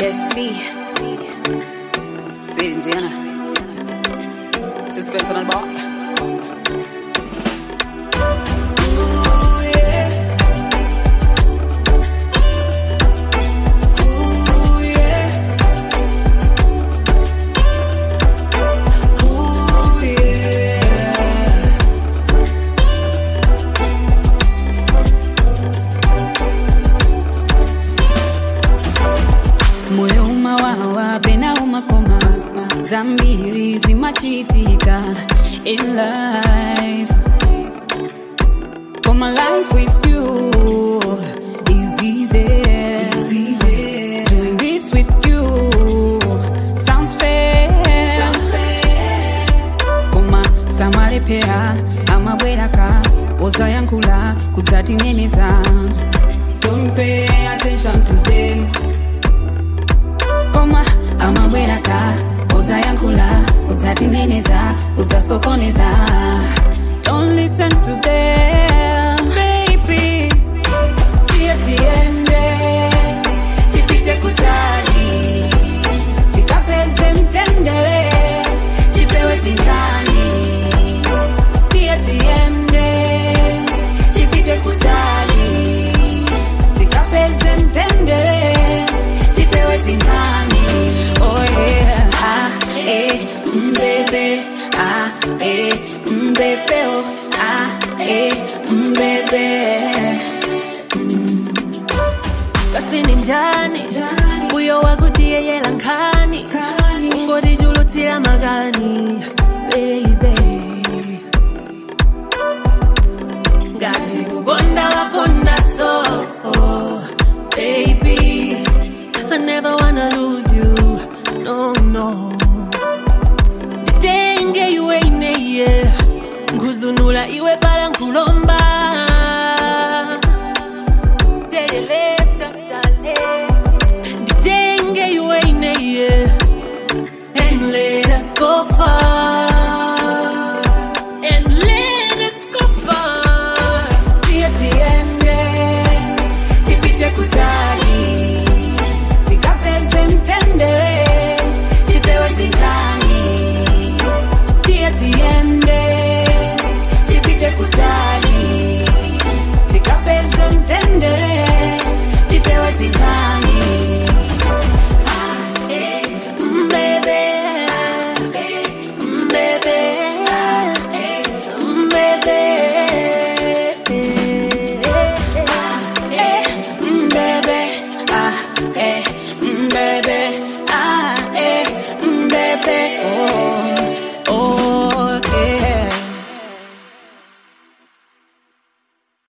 Destiny. Tingiana. Sixpence on the bar. Ooh, yeah. Ooh, yeah. Ooh, yeah. moyo umawawa pena umakoma zambiri zimachitika in life Koma life with you is easy. Doing this with you sounds fair. Koma samalepera amabweraka ozayankula kudzatineneza Don't pay attention to them koma amabweraka udzayankhula udzatineneza udzasokoneza don't listen to them baby tiye tiende tipite kutali tikapeze mtendere tipewe zindani tiye tiende tipite kutali tikapeze mtendere tipewe zindani oh yeah ah eh mbebe ah eh mbebe oh ah eh mbebe kasini njani uyo wakutiyeyela nkhani ungotichulutsira makani baby ngati kukonda wakonda so baby I never wanna lose you no no nditenge iwe ineye nguzunula iwe bala nkulo